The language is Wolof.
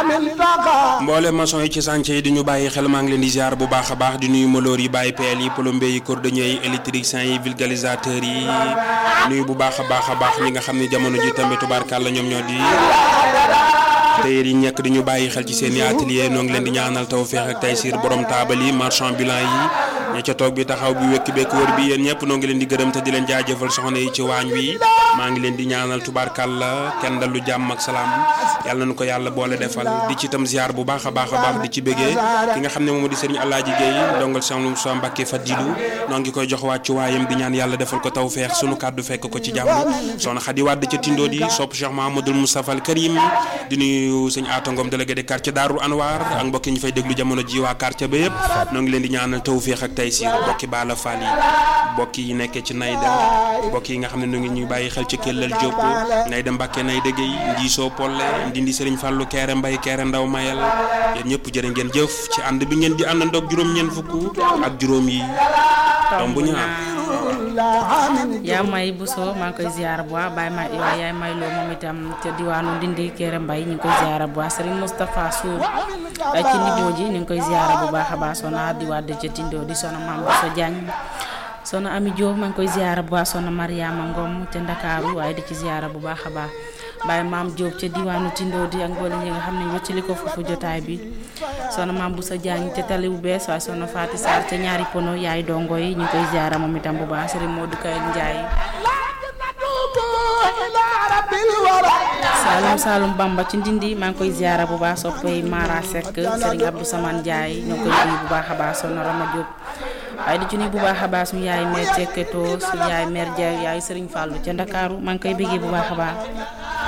mboole maçon yi ci chantier yi di ñu bàyyi xel maa ngi leen di ziar bu baax a baax di nuyu maloor yi bàyyi peel yi plombier yi cordonnier yi électriciens yi vulgarisateurs yi nuyu bu baax a baax a baax ñi nga xam ne jamono ji tamit tubaarkàlla ñoom ñoo di tailleur yi ñekk di ñu bàyyi xel ci seen i atelier noo ngi leen di ñaanal tawfeex ak taysiir borom taabal yi marchand bilan yi ña ca toog bi taxaw bi wekki bekk wër bi yéen ñëpp noo ngi leen di gërëm te di leen jaajëfal soxna yi ci waañ wi maa ngi leen di ñaanal tubaarkàlla kenn dalu jàmm ak salaam yàlla nañu ko yàlla boole defal di ci itam ziar bu baax a baax a baax di ci bëggee ki nga xam ne moom di sëriñ Alaaji Géey ndongal Cheikh Moussa Mbacké Fadilu noo ngi koy jox wàccu waayam di ñaan yàlla defal ko tawfeex sunu kàddu fekk ko ci jàmm soxna Xadi Wàdd ca Tindo di sopp Cheikh Mahamadul Moustapha al Karim di nuyu sëñ Aata Ngom délégué de quartier Daaru Anwar ak mbokk yi ñu fay déglu jamono ji waa quartier ba yëpp noo ngi leen di ñaanal tawfeex ak taysiir bokki Baala Fall yi bokk yi nekkee ci Nayda bokk yi nga xam ne nu ngi ñuy bàyyi xel ci Kellal Diop Nayda Mbàkke Nayda Gueye Ndiisoo Polle Ndindi Sëriñ Fàllu Keere Mbay Keere Ndaw Mayel yéen ñëpp jërë ngeen jëf ci ànd bi ngeen di àndandoog juróom-ñeent fukk ak juróom yi tom bu ñaar yaa may Bousso maa ngi koy ziar bu baax Baye may waaye yaay may loo moom itam ca diwaanu Ndindi Kéré Mbay ñu ngi koy ziar bu baax Serigne Moustapha Sour ci niveau ji ñu ngi koy ziar bu baax a baax sona di wàdd ca Tindo di sona Mame Bousso Diagne sona Ami Diop maa ngi koy ziar bu baax sona Mariama Ngom ca Ndakaaru waaye di ci ziar bu baax a baax Baye Mame Diop ca diwaanu Tindo di ak mboolem ñi nga xam ne wëccali ko foofu jotaay bi sona Mame Bousso Diagne ca tali bu bees waaye sona Faati Sarr ca ñaari pono yaay dongo yi ñu ngi koy ziar moom itam bu baax Serigne Modou Kay Ndiaye Saalum Saalum Bamba ci Ndindi maa ngi koy ziara bu baax soppay Mara Seck Serigne Abdou Samane Ndiaye ñoo koy nuyu bu baax a baax soxna Rama Diop waaye di ci nuyu bu baax a baax suñu yaay mère Cekketo suñu yaay mère Dia yaay Serigne Fallou ca Ndakaaru maa ngi koy bëggee bu baax a baax